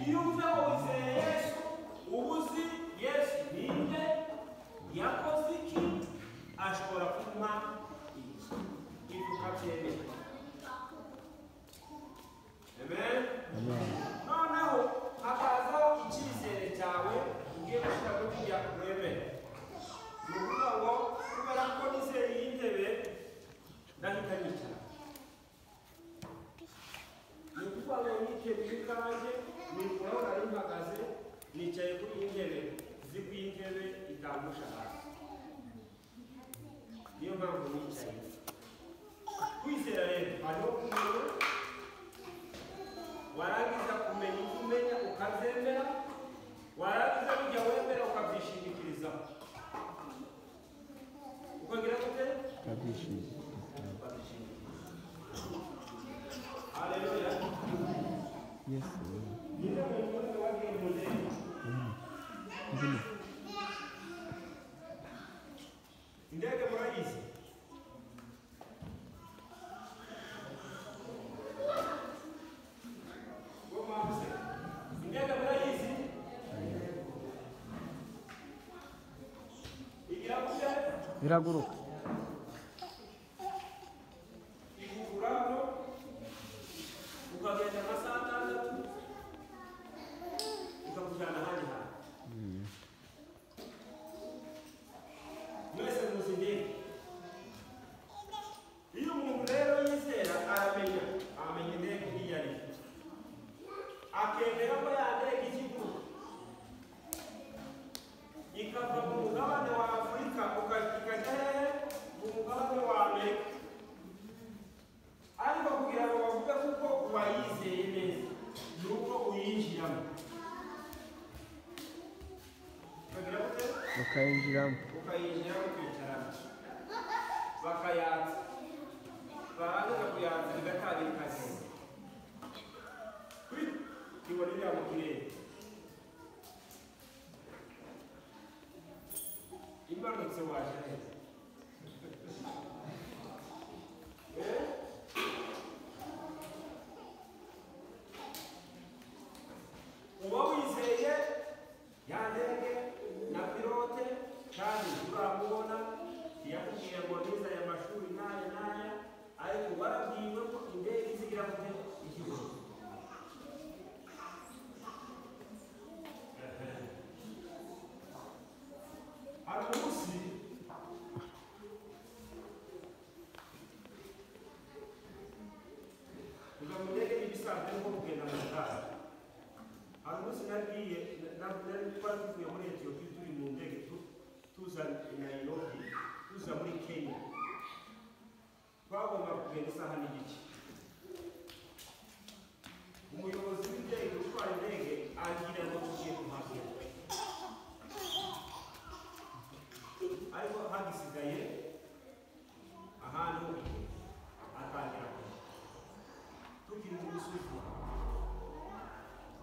iyo uvuga ngo wizeye yesu uba uzi yesu ninde yakoze iki ashobora kumpa iki ibyo ukabyemera amen noneho hakazaho icyizere cyawe ugiye gushyira muri iriya kuremera ni ukuvuga ngo kubera ko nizeye iyi ntebe ndahita nicara ni ukuvuga ngo niteguye ikanjye nibura nari mpagaze nicaye kuri iyi ntebe nzi ko iyi ntebe itandusha hasi niyo mpamvu nicaye kwizera rero hariho kumenya warangiza kumenya ibyo umenya ukazemera warangiza bijya wemera ukabyishingikirizaho ukongera gute ukabyishingikiriza haleluya Yes. Niba umuntu wagiye mu ndege, indege murayizi Bo mwabuze. indege murayizi igira gute Biraguruka. iguguramo ukagenda amasaha atandatu ikakujyana ahandi hantu mwese muzi indege iyo umuntu rero yizera aramenya amenya indege iyo ari yo akemera ko ya ndege ikiguruka ikava mu mugabane wa afurika uka- ikajya hehe mu mugabane wa amerika ariko kugira ngo bavuge kuko uwayizeye neza ni uko uyinjiramo ukagira gute Ukayinjiramo. ukayinjira ukicarana bakayatsa barangiza kuyanza igatangira ikaze ibona iriya mu kirere imanutse waje neza Eh? uba wizeye ya ndege na pilote kandi turamubona ntiyakubwira ngo niza aya mashuri n'aya n'aya ariko warabwiwe ko indege izigira kujya ikigo hari umunsi kuva mu ndege n'ibisanzwe nko kugenda mu ndaro hari umunsi nagiye nari twari tuvuye muri etiyopiya turi mu ndege tu- tuza nairobi tuza muri kenya twagomba kugenda isaha n'igice umuyobozi w'indege utwara indege agira ngo tugiye kuhagera ariko hagisigaye ahantu atangira kujya tukiri mu gusuzuma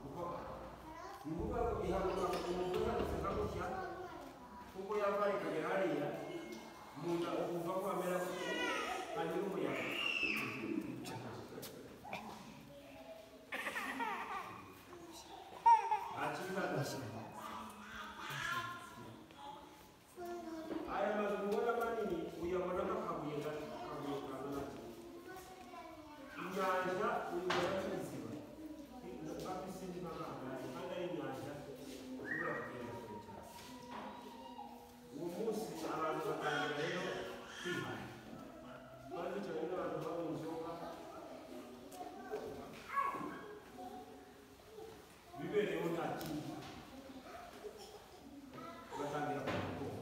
nukuvuga ngo ihaguruka ku muntu uhagaze nka gutya kuko yava ikagera hariya mu nda ukumva ko hamera gutya hanyura umuyaga nta kibi badashyira aya mazu ubona manini uyabonamo akabuye gato akabuye kantu gato inyanja uyibona nk'iziba nka pisine n'abana kandi ari inyanja ushobora kugenda kure cyane uwo munsi abantu batangira rero kwihana twari bicaranye n'abantu baba mu nzoga bibereyeho nta kindi batangira kuvuga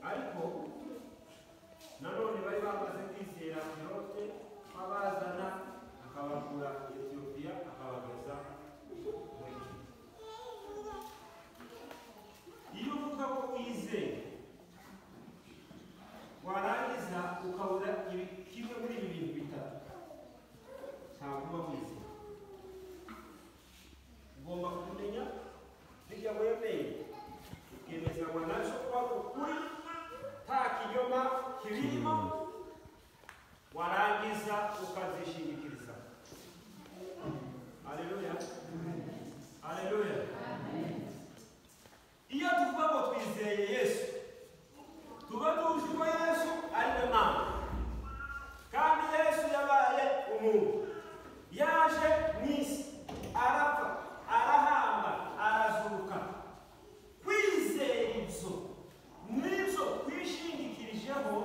ariko nanone bari bamaze kwizera pilote abazana akabakura etiyopiya akabageza muri Kenya. iyo uvuga ko wizeye warangiza ukabura ibi- kimwe muri ibi bintu bitatu ntabwo uba wizeye ugomba kumenya n'ibyo wemeye ukemezanywa nacyo kuba ari ukuri nta kinyoma kibirimo warangiza ukazishingikiriza haleluya iyo tuvuga ngo twizeye yesu tuba tuzi ko yesu ari we mana kandi yesu yabaye umuntu yaje mu isi arapfa arahamba arazuka kwizera ibyo nibyo twishingikirijeho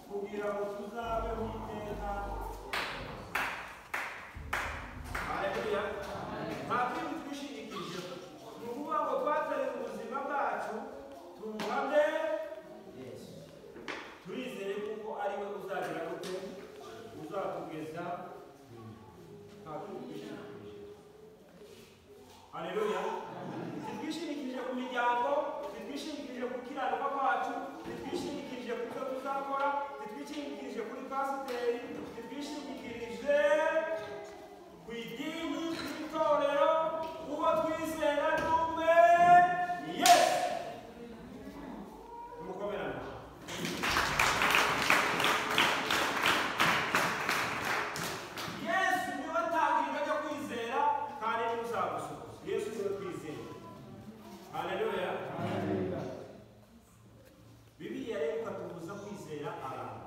kugira ngo tuzabeho iteka haleluya nta kindi twishingikirijeho ni ukuvuga ngo twatariye ubuzima bwacu tubuhamye yesu turizere kuko ari we uzagira gute uzatugeza nta kindi twishingikirijeho haleluya zitwishingikirije ku miryango zitwishingikirije ku kiranuka kwacu zitwishingikirije ku byo tuzakora zitwishingikirije kuri pasiteri zitwishingikirije ku idini ry'itorero uwo twizera ni umwe yesu tumukomerane yesu niwe tangiriro ryo kwizera kandi niwe uzagusubiza yesu niwe twizera haleluya bibiliya rero ikatubuza kwizera abantu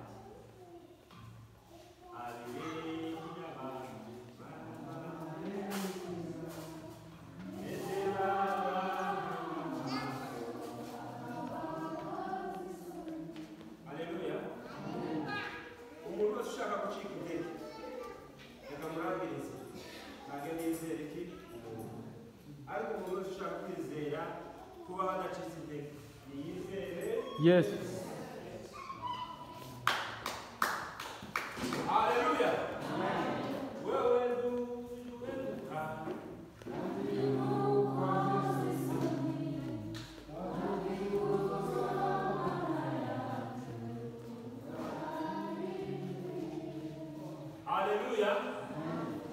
Haleluya, abantu Nezera abantu Haleluya umuntu wese ushaka gucika intege reka murabirize ntabwo nizere iki ariko umuntu wese ushaka kwizera kuba hadacitse intege niyizere Yes. haleluya wewe nduweruka haleluya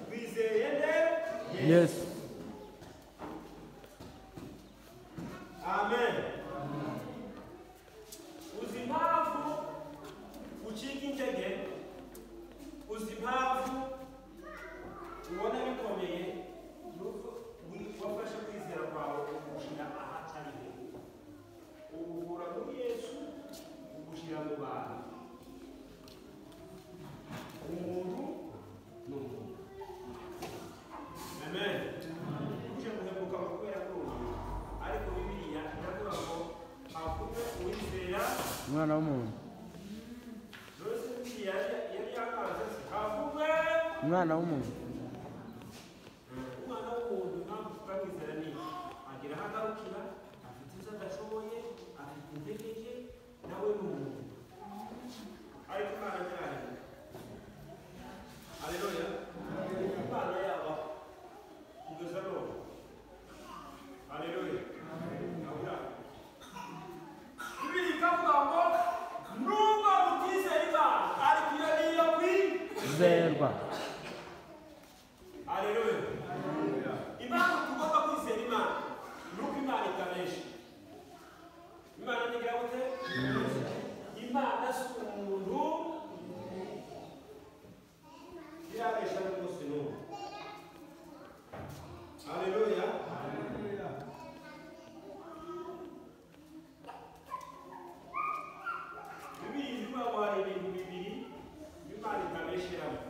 twizeye nde Yes. amen uzi impamvu ucika intege uzi impamvu ubona bikomeye ni uko wi- wafashe kwizera kwawe ukugushyira ahatari heza ubukura muri yesu ugushyira mu bantu umuntu ni umuntu amen uje guhemuka mu kubera kumva ariko bibiliya iravuga ngo havume uwizera Umwana w'umuntu. rose bibiliya yari yari yakanze se havume Umwana w'umuntu. umwana w'umuntu impamvu tuvuga kwizera ni iki agira aho agarukira afite ibyo adashoboye afite intege nke nawe ni umuntu ariko umwana nyirayo aleluya imana yabaho kugeza none aleluya Amen. Bibiri ikavuga ngo nubwo mutizera Imana ariko iyo ni iyo kwizera Zerwa. Haleluya. Impamvu tugomba kwizera Imana ni uko Imana itabesha. Imana ni gute? Imana si umuntu irabesha n'umunsi n'umwe. Haleluya. Bibiliya ivuga ngo hari ibintu bibiri Imana itabesheramo.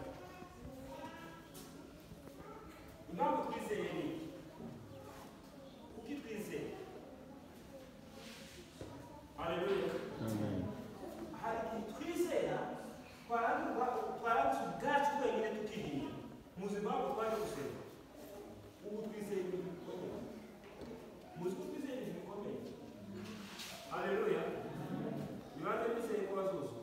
Impamvu twizeye ni iki? Kuki twizeye? Haleluya. Amen. Hari igihe twizera twarandurwa twaranduza ubwacu twenyine tukihinya. Muzi impamvu twaje gusenga. Ubu twizeye ibintu bikomeye. Muzi ko twizeye ibintu bikomeye. Haleluya. Nibanze twizeye ko bazuzuka.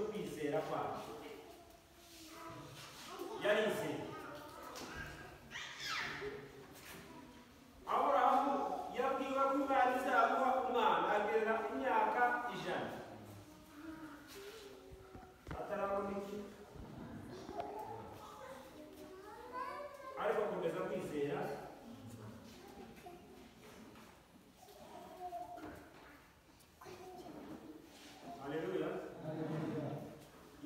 kwegera kwacu yarize aburahamu yabwiwe ko imana izamuha umwana agerera imyaka ijana atarabona iki ariko akomeza kwizera haleluya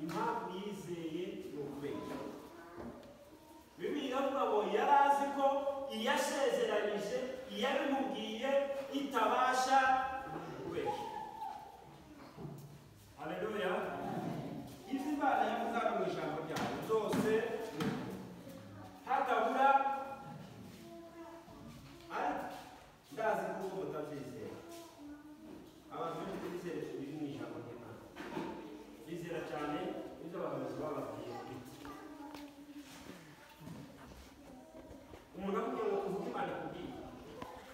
impamvu yizeye ni ukubera bibiliya avuga ngo yari azi ko iyo asezeranyije iyo abimubwiye itabasha kubeshya haleluya ibyo imana yavuze hano mu ijambo ryayo byose ni ukuri. hatabura ariko ndazi kuko mutabyizera abantu benshi bizera biri mu ijambo ry'imana bizera cyane ibyo abahanuzi bababwiye bite umuntu akubwiye ngo uvuge imana kubwiye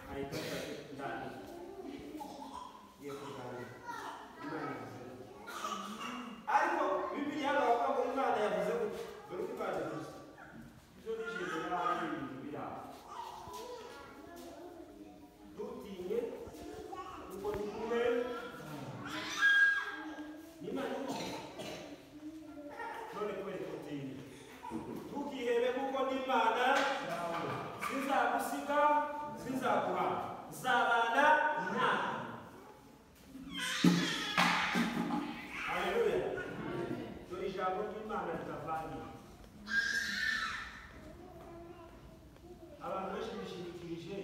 ahita avuga ati ndani ngiye kurwanya imana yavuze ariko bibiliya hano bavuga ngo imana yavuze gutya dore uko imana yavuze ibyo nijije n'ahandi ibintu biri aho ntutinye kuko ni kumwe n'imana imuha none kubera kutinye ntukihebe kuko n'imana sizagusiga sizaguha zabana nawe haleluya dore ijambo ry'imana ritavangiye abantu benshi bishingikirije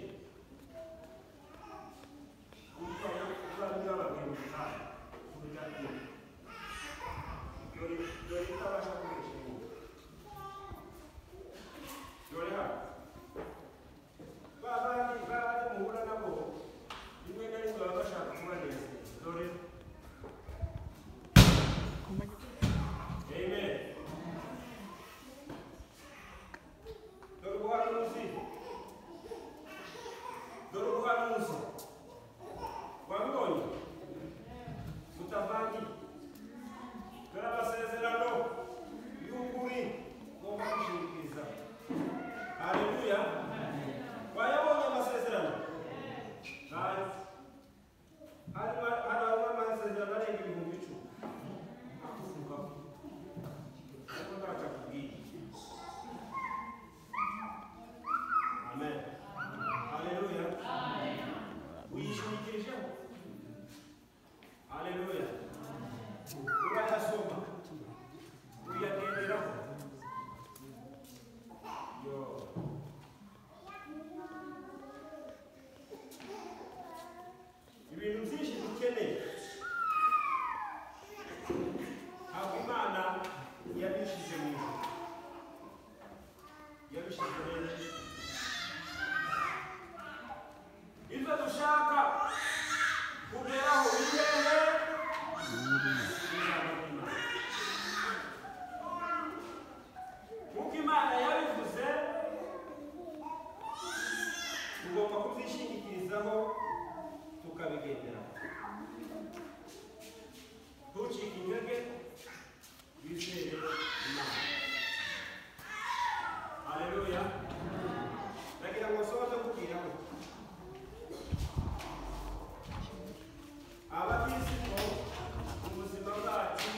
Amen. Dore ubuhanuzi. Dore ubuhanuzi. wabibonye mutavangi dore amasezerano y'ukuri ngomba gushingikiriza haleluya wayabonye amasezerano hari hari abantu amasezerano arenga ibihumbi icumi akuvugaho kuko ntacyo akubwiye amen haleluya uyishingikirijeho haleluya urayasoma uyagenderaho yo ibintu byinshi dukeneye ntabwo imana yabishyize mu ijuru yabishyize hejuru ibyo dushaka kugeraho bihehe nk'uko imana yabivuze tugomba kubyishingikirizaho tukabigendera ntucike intege wizere imana haleluya ndagira ngo nsohoze nkubwira ngo abakristo mu buzima bwacu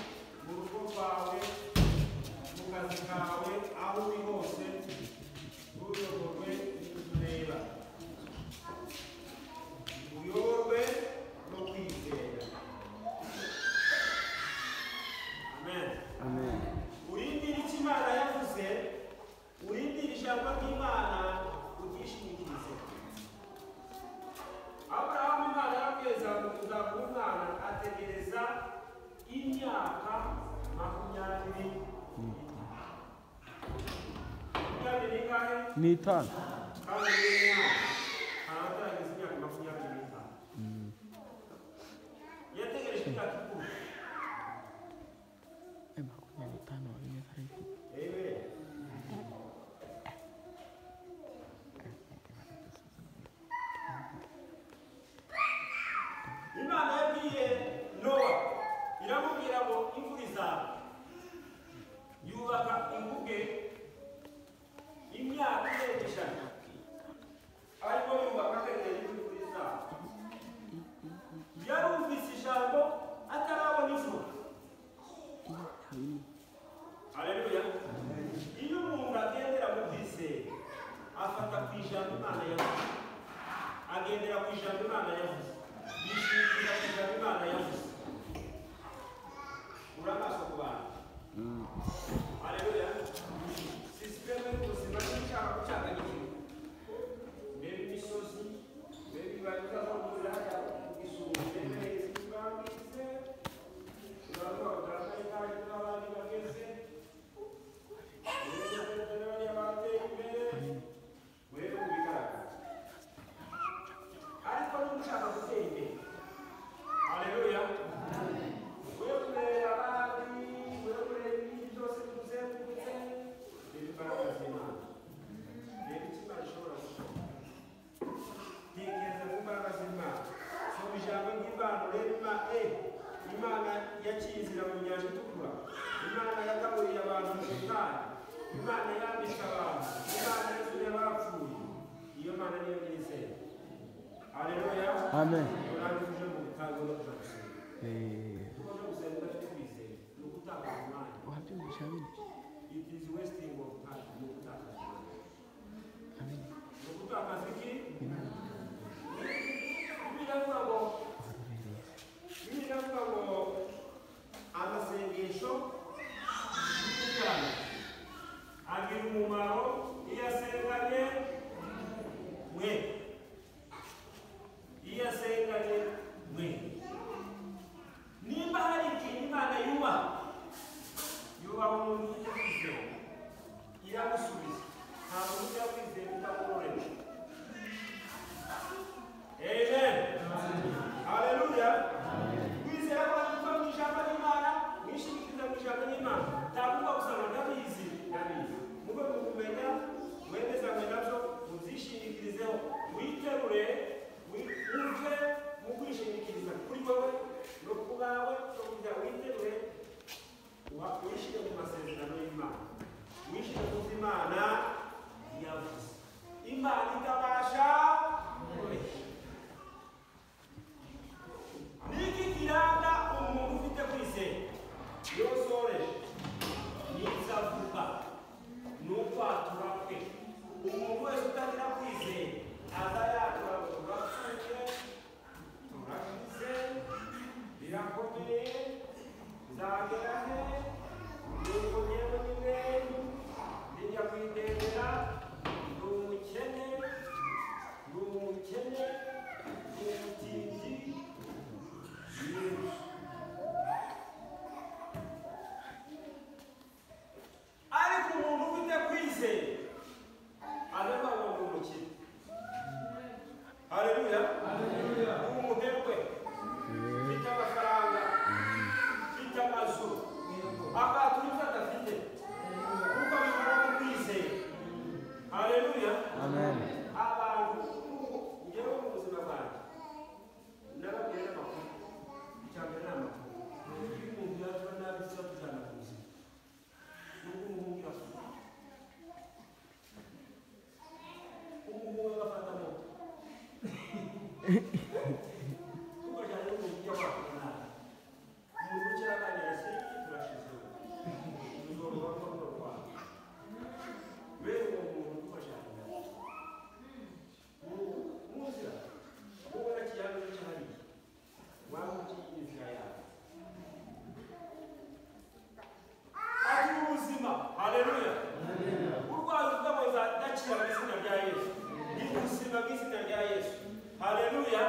mu rugo rwawe mu kazi kawe aho uri hose uyoborwe n'utureba uyoborwe no kwizera amen Amen. urindire icyo imana yavuze urindire ijambo ry'imana ubwishingikirize aburahamu imana yabwiza kuzakuba umwana ategereza imyaka makumyabiri makumyabiri n'ingahe N'itanu. kandi n'umwana haragaragaza imyaka makumyabiri n'itanu yategereje imyaka ikumi Amen. Imana yabwiye Nowa iramubwira ngo imvura izaba haleluya iyo umuntu agendera mu byizere afata ku ijambo imana yavuze agendera ku ijambo imana yavuze yishingikira ku ijambo imana yavuze ura amaso ku bantu haleluya sisiteme y'ubuzima n'icyaha gucanganyikira mbega imisozi mbega ibanga bahurira isuri mbega izibangize uravuga ngo data ikange n'abandi bageze Imana yakinzira mu nyanja itukura imana yagaburiye abantu mu butayu imana yandika abantu imana yatumye abapfuye iyo mana niyo nyizera haleluya Amen. urangije mu butayu no kuja gusenga Eh, kuko no gusenga udafite kwizera ni ugutakaza umwanya wapi umeshauri? it is wasting of time ni ugutakaza umwanya Amen. ni ugutakaza iki bibiliya ivuga ngo bibiliya ivuga ngo amasengesho y'umwana agira umumaro iyo asenganye mwe iyo asenganye mwe nimba hari ikintu imana yubaha yubaha umuntu ufite kwizera iramusubiza ntabwo ujya kwizera utamworoheje Amen. Haleluya. Kwizera kwacu kuva mu ijambo ry'Imana, mwishingikiriza mu ijambo ry'Imana. Ntabwo usanga ndabizi, ndabizi. Mube mu kumenya, mwemezanywe nabyo, mubyishingikirizeho, witerure, wi- wumve mu kwishingikiriza kuri wowe, no ku bawe, no ku byawe, witerure, wa- wishyire mu masezerano y'Imana. Wishyire mu byo Imana yavuze. Imana itabasha kureshya. Niki kiranga umuntu ufite kwizera yosoreje niza vuba ni ukwatura kwe umuntu wese utagira kwizera aza yatura ngo turapfuye turashize birakomeye nzagera he nuko njyewe nyine njya kwitendera ni umukene ni umukene ni umutindi ariko umuntu ufite kwizera areba ngo ni umukire haleluya ni umuherwe ufite amafaranga ufite amazu akatura ibyo adafite kuko bimara mu kwizera haleluya Amen. abantu njyewe mu buzima bwanjye nababwira amakuru icya mbere ni amakuru iyo umuntu yakora nabi kizakujyana ku buzima nubwo umuhungu yakora umuhungu we agafata moto tukajyana n'umuntu ujya wakora nabi umuntu ukiri aganira se turashize umugabo wakora urwaye bene uwo muntu ufashanya nawe muzira ubona kiyano cyahariye wamuki inzira yawe ari ubuzima haleluya urwaye ubwabo zadakira mu izina rya yesu ni ubuzima bw'izina rya yesu haleluya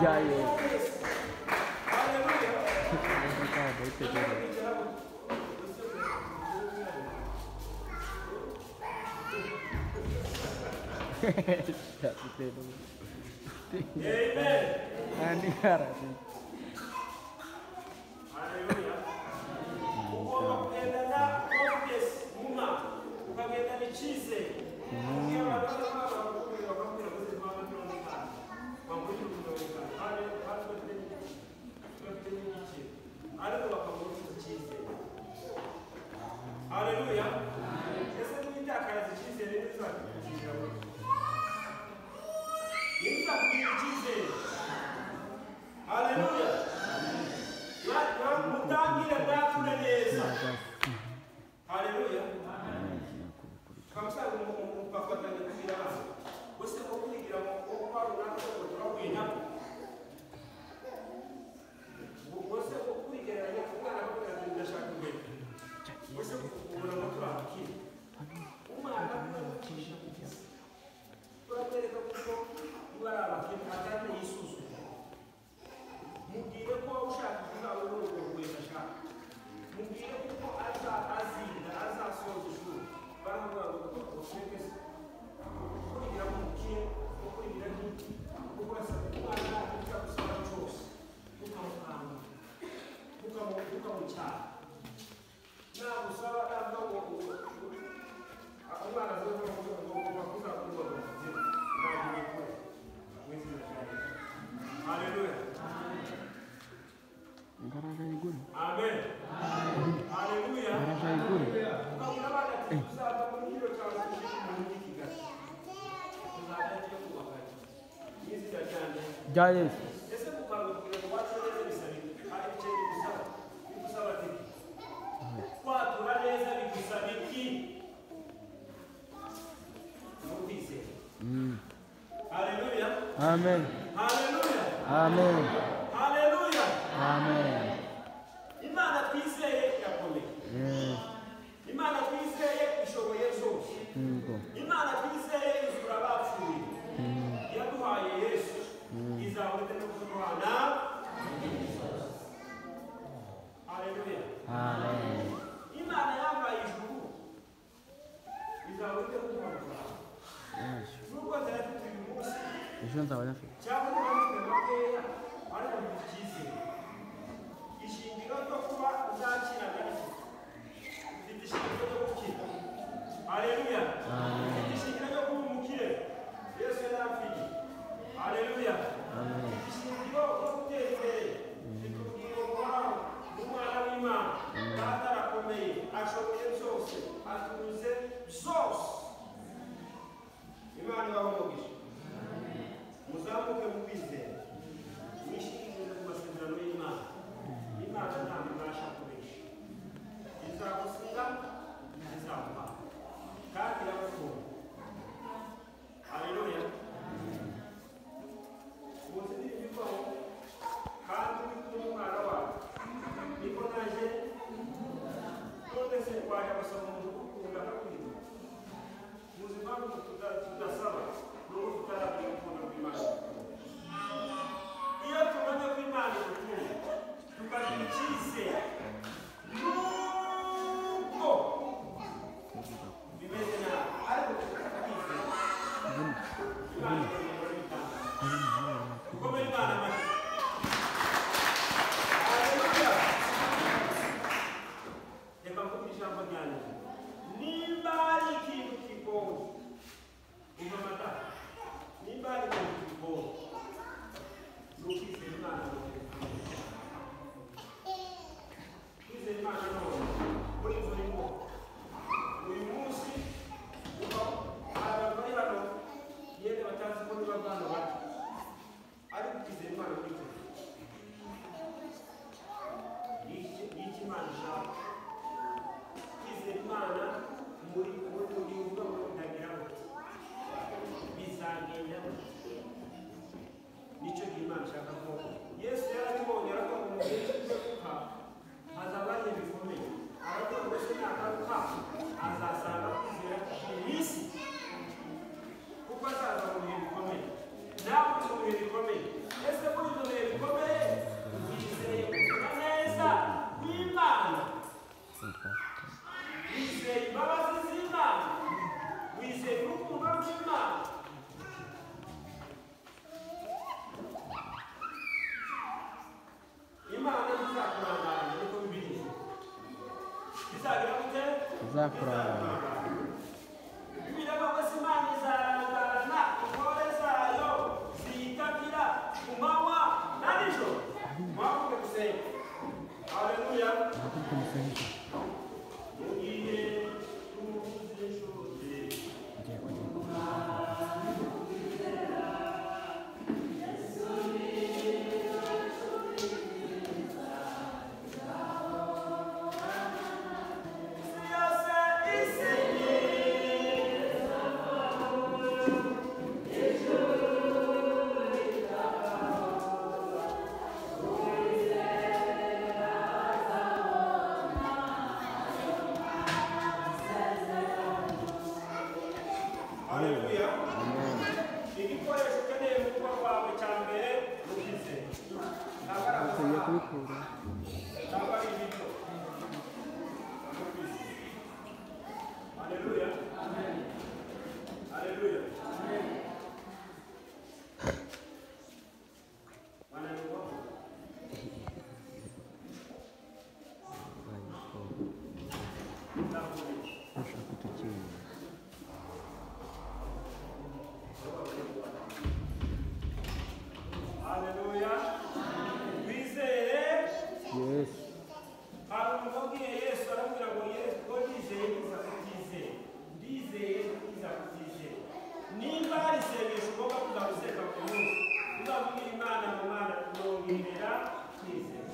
jayo Haleluya. Kikabagaba itegere Yapitelo Amen. Ani harati Haleluya. Ugomba kugendana confidence muma ukagenda bikize iyo abantu baba bakubwira bakubwira ko zirimo amatorongana bakubwira umutorongana kandi kandi bafite bafite n'iki ariko bakabura icyizere haleluya ese mwitakaza icyizere ntibizakugira ntibizakugira icyizere haleluya mutangire bwakure neza haleluya kamusaza mufafatanya kugira abana bose ko kwigira mu kuba runaka ko turabwina bose ko kwigeranya umwana ko kandi ndashaka imbere bose kubona ko turabwira umwana kubarutisha kugeza turamwereka kuko niba ari abakiri atari yisuzuma mubwire ko ushaka kuzaba muri urwo rwego ashaka mubwire kuko aza azinda azasoza ishuri baravuga ngo bakoseke se kugira ngo mukire no kugira nk'iki kuko urasaba umwana ujya gusaba cyose ntukamukanga ntukamu- ntukamucyaha nagusaba navuga ngo umwana azavuga ngo ngomba kuzakurwa ngo nzira ntabwo bikora wizera cyane haleluya Ngaraja iguru Amen. Haleluya. Ngaraja iguru Ukabona abana ati tuzava muri kino cyawe tujye mu yindi Kigali. Tuzajya tugiye kubaka iki? N'izina ryanjye. Jayo Ese gukangukira ngo wacu neza bisaba iki? Hari ibice bigusaba. Bigusaba iki? Kwatura neza bigusaba iki? Ntukwizere. Haleluya. Amen Haleluya. Amen Haleluya. Amen Imana twizeye irakomeye. Yes Imana twizeye ishoboye zose. Yego Imana twizeye izura abapfuye. Yaduhaye Yesu. Izahurute no kurwana. Haleluya. Amen Imana yambaye ijuru. Izahurute no kurwana. Yes Nubwo tarafite uyu munsi Ejo nzaba nafite cyangwa niba mufite makeya ariko mufite icyizere. Ishingiro ryo kuba uzakira gake. Ufite ishingiro ryo gukira. Haleluya. Amen ishingiro ryo kuba umukire yesu yarapfiye haleluya Amen ishingiro ryo gutera imbere rikubwira umwami umwana w'imana data arakomeye ashoboye byose atuze byose imana ibahumugije muzamuke mu zakura ibirego basimani zarangarana intore zayo ziyitabira ku manywa na nijoro mwavuge gusenga haleluya nakuri kumusenga mu gihe tuvuze shode ngiye kujya isi yose isinye haleluya igikoresho ukeneye mu rugo rwawe cya mbere ni ukwizera ntabwo ari ngiye amafaranga kubikura ntabwo ari ibiryo ni ukwizera haleluya haleluya wananirwa ndakubiye ushaka tukirinda haleluya wizeye yesu hari umuntu wabwiye yesu aramubwira ngo yesu ngo ndizeye nkiza kutizeye ndizeye nkiza kutizeye niba hari isengesho ugomba kuza guseka ku munsi uzabwira imana ngo mana yongerera kwizera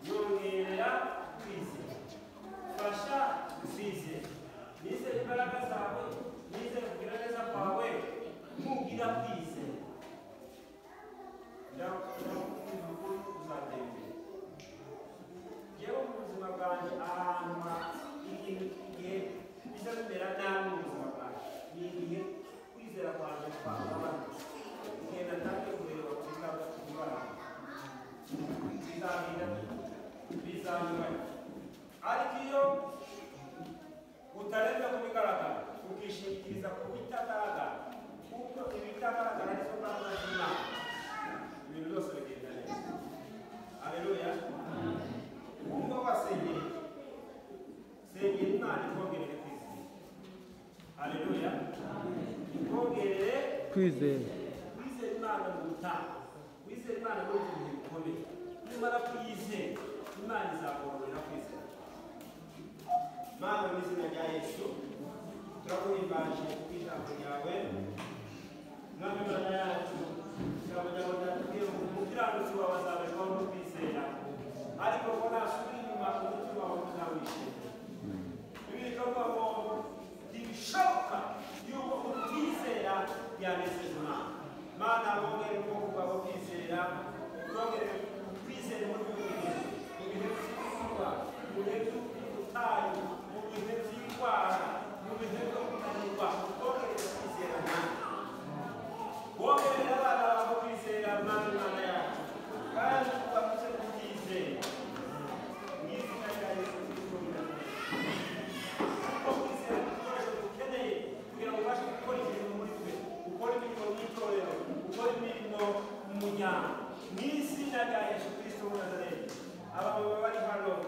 yongerera kwizera fasha gusizera nizere imbaraga zawe nizere kugira neza kwawe ntugira kwizera ndakubwira ngo uzatembera yewe mu buzima bwanjye ahantu ha- igihe igihe bijya bimera nabi mu buzima bwanjye ni igihe kwizera kwanjye kwagabanutse igihe natangiye kureba kwiga kubara bizamira bizanyura ariko iyo utarenza ku bigaragara ukishingikiriza ku bitagaragara kuko ibitagaragara nizo mbaraga z'imana ibintu byose bigenda neza haleluya umva wasengeye sengera imana ikongerere kwizera haleluya ikongerere kwizera wizera imana mu gutanga wizera imana no mu bihe bikomeye nimara kuyizera imana izakongorera kwizera mana mu izina rya yesu turaguhimbaje ku ijambo ryawe mwami mana yacu ijambo ryawe ryatubwiye ngo umukiranutsi wawe azaberwaho no kwizera ariko ko nasubira inyuma umutima wawe uzawishimira ibikorwa ngo ntibishoboka yuko utizera yanezeza imana mana bongere ubwoko bwabo kwizera bongere kwizera muri buri gihe mu bihe by'izuba mu bihe by'ubutayu mu bihe by'indwara mu bihe byo kunanirwa bongere kwizera mana wongere abana babo kwizera mana imana yacu kandi ubabuze kutizera mu izina rya yesu kristo biravugwa kwizera ibikoresho dukeneye kugira ngo ubashe gukora imirimo muri twe ukora imirimo mu itorero ukora imirimo mu muryango mu izina rya yesu kristo w'umuzareti abamama bari hano